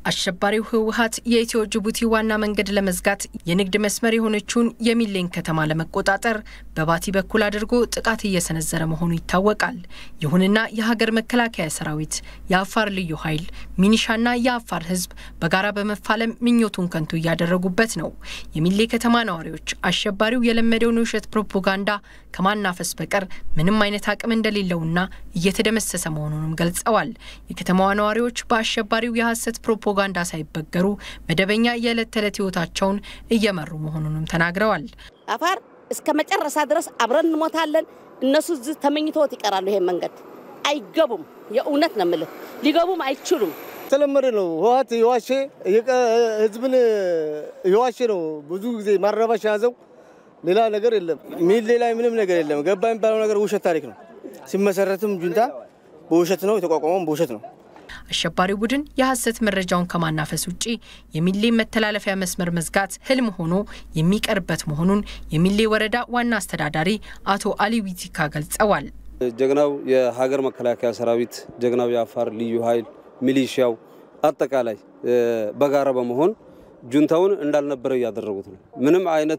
አሸባሪው ህወሀት የኢትዮ ጅቡቲ ዋና መንገድ ለመዝጋት የንግድ መስመር የሆነችውን የሚሌን ከተማ ለመቆጣጠር በባቲ በኩል አድርጎ ጥቃት እየሰነዘረ መሆኑ ይታወቃል። ይሁንና የሀገር መከላከያ ሰራዊት፣ የአፋር ልዩ ኃይል፣ ሚኒሻና የአፋር ህዝብ በጋራ በመፋለም ምኞቱን ከንቱ እያደረጉበት ነው። የሚሌ ከተማ ነዋሪዎች አሸባሪው የለመደውን የውሸት ፕሮፓጋንዳ ከማናፈስ በቀር ምንም አይነት አቅም እንደሌለውና እየተደመሰሰ መሆኑንም ገልጸዋል። የከተማዋ ነዋሪዎች በአሸባሪው የሐሰት ፕሮፓጋንዳ ሳይበገሩ መደበኛ የዕለት ተዕለት ህይወታቸውን እየመሩ መሆኑንም ተናግረዋል። አፋር እስከ መጨረሻ ድረስ አብረን እንሞታለን። እነሱ እዚህ ተመኝተውት ይቀራሉ። ይሄን መንገድ አይገቡም። የእውነት ነው የምልህ፣ ሊገቡም አይችሉም። ተለመደ ነው። ህወሓት የዋሸ ህዝብን የዋሸ ነው። ብዙ ጊዜ ማረባሽ የያዘው ሌላ ነገር የለም። ሚሌ ላይ ምንም ነገር የለም። ገባ የሚባለው ነገር ውሸት ታሪክ ነው። ሲመሰረትም ጁንታ በውሸት ነው የተቋቋመው፣ በውሸት ነው። አሸባሪው ቡድን የሐሰት መረጃውን ከማናፈስ ውጪ የሚሌ መተላለፊያ መስመር መዝጋት ህልም ሆኖ የሚቀርበት መሆኑን የሚሌ ወረዳ ዋና አስተዳዳሪ አቶ አሊ ዊቲካ ገልጸዋል። ጀግናው የሀገር መከላከያ ሰራዊት፣ ጀግናው የአፋር ልዩ ኃይል፣ ሚሊሺያው አጠቃላይ በጋራ በመሆን ጁንታውን እንዳልነበረ እያደረጉት ነው። ምንም አይነት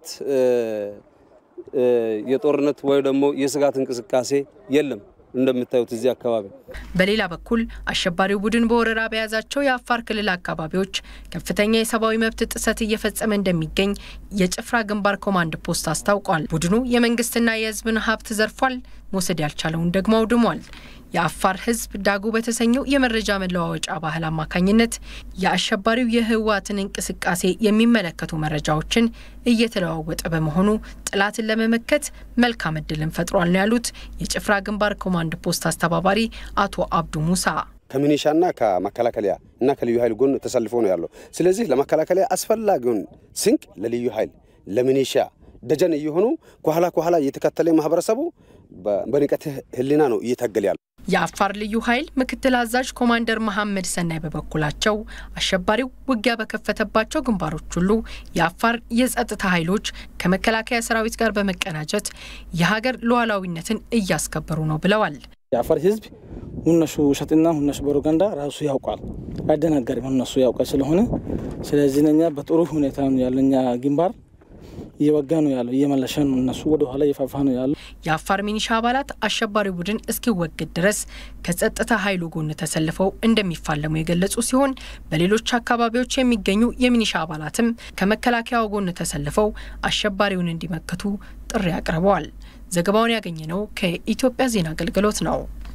የጦርነት ወይ ደግሞ የስጋት እንቅስቃሴ የለም። እንደምታዩት እዚህ አካባቢ። በሌላ በኩል አሸባሪው ቡድን በወረራ በያዛቸው የአፋር ክልል አካባቢዎች ከፍተኛ የሰብአዊ መብት ጥሰት እየፈጸመ እንደሚገኝ የጭፍራ ግንባር ኮማንድ ፖስት አስታውቋል። ቡድኑ የመንግስትና የህዝብን ሀብት ዘርፏል፣ መውሰድ ያልቻለውን ደግሞ አውድሟል። የአፋር ህዝብ ዳጉ በተሰኘው የመረጃ መለዋወጫ ባህል አማካኝነት የአሸባሪው የህወሓትን እንቅስቃሴ የሚመለከቱ መረጃዎችን እየተለዋወጠ በመሆኑ ጠላትን ለመመከት መልካም እድልን ፈጥሯል ነው ያሉት የጭፍራ ግንባር ኮማንድ ፖስት አስተባባሪ አቶ አብዱ ሙሳ። ከሚኒሻና ከመከላከያ እና ከልዩ ኃይል ጎን ተሰልፎ ነው ያለው። ስለዚህ ለመከላከያ አስፈላጊውን ስንቅ ለልዩ ኃይል ለሚኒሻ ደጀን እየሆኑ ከኋላ ከኋላ እየተከተለ ማህበረሰቡ በንቀት ህሊና ነው እየታገል ያለ። የአፋር ልዩ ኃይል ምክትል አዛዥ ኮማንደር መሐመድ ሰናይ በበኩላቸው አሸባሪው ውጊያ በከፈተባቸው ግንባሮች ሁሉ የአፋር የጸጥታ ኃይሎች ከመከላከያ ሰራዊት ጋር በመቀናጀት የሀገር ሉዓላዊነትን እያስከበሩ ነው ብለዋል። የአፋር ህዝብ ሁነሱ ውሸትና ሁነሱ ፕሮፓጋንዳ ራሱ ያውቃል፣ አይደናገርም። ሁነሱ ያውቃል ስለሆነ ስለዚህ ነኛ በጥሩ ሁኔታ ያለኛ ግንባር እየወጋ ነው ያለው፣ እየመለሸ ነው። እነሱ ወደ ኋላ እየፋፋ ነው ያለው። የአፋር ሚኒሻ አባላት አሸባሪ ቡድን እስኪወገድ ድረስ ከጸጥታ ኃይሉ ጎን ተሰልፈው እንደሚፋለሙ የገለጹ ሲሆን በሌሎች አካባቢዎች የሚገኙ የሚኒሻ አባላትም ከመከላከያው ጎን ተሰልፈው አሸባሪውን እንዲመክቱ ጥሪ አቅርበዋል። ዘገባውን ያገኘነው ከኢትዮጵያ ዜና አገልግሎት ነው።